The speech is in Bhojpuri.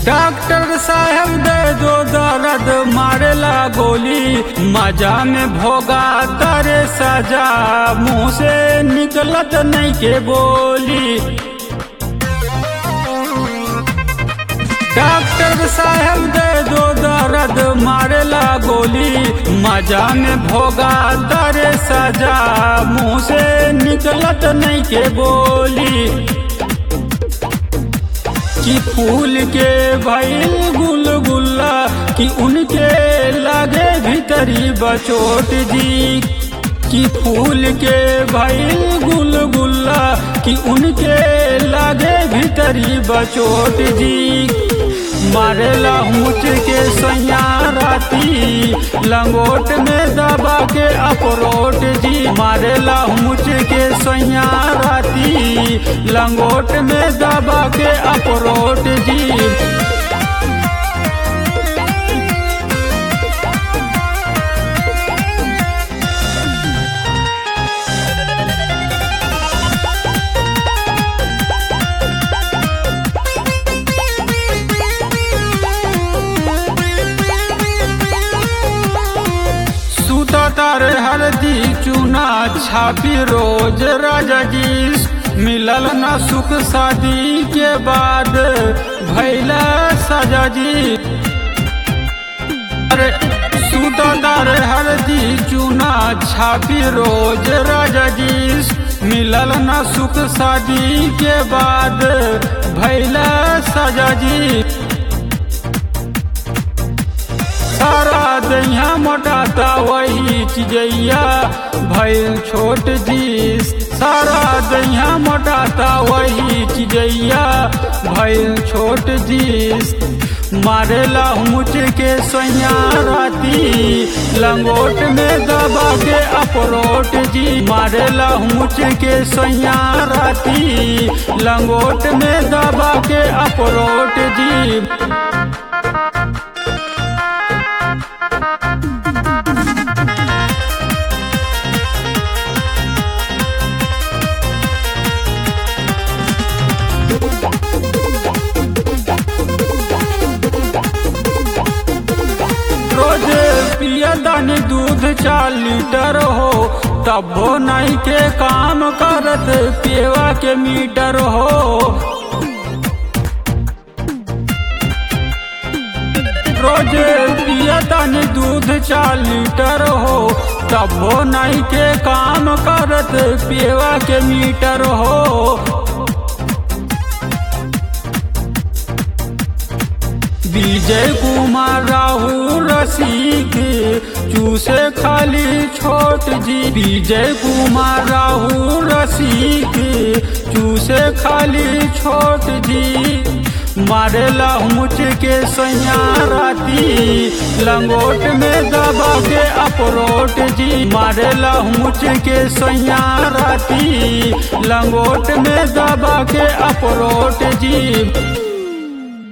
डॉक्टर साहब दे दो दर्द मारेला गोली मजा में भोगा तारे सजा मुंह से निकलत नहीं के बोली डॉक्टर साहब दे दो दर्द मारेला गोली मजा में भोगा तारे सजा मुंह से निकलत नहीं के बोली कि फूल के भइल गुलगुल्ला कि उनके लागे भीतरी बचोट जी कि फूल के भइल गुलगुल्ला कि उनके लागे भीतरी बचोट जी मारेला मुच के सैया राती लंगोट में दबा के अपरोट जी मारेला मुच के सैया राती लंगोट में दबा के अपरोट जी सूता तारे हल्दी चूना छापी रोज राजा जी मिलल न सुख शादी के बाद भैला सजा जी अरे सूता तारे हल्दी चूना छापी रोज राजा जी मिलल न सुख शादी के बाद भैला सजा जी सारा दैया मोटाता वही चिजैया भैल छोट जी सारा दैया मोटाता वही चिजैया भैल छोट जी मारेला मुच के सैया राती लंगोट में दबा के अपरोट जी मारेला मुच के सैया राती लंगोट में दबा के अपरोट जी रोज पिया दानी दूध चार लीटर हो तब हो नहीं के काम करत पेवा के मीटर हो रोज पिया दानी दूध चार लीटर हो तब हो नहीं के काम करत पेवा के मीटर हो विजय कुमार राहुल रसिक चूसे खाली छोट जी विजय कुमार राहुल रसिक चूसे खाली छोट जी मारेला मुच के सैया राती लंगोट में दबा के अपरोट जी मारेला मुच के सैया राती लंगोट में दबा के अपरोट जी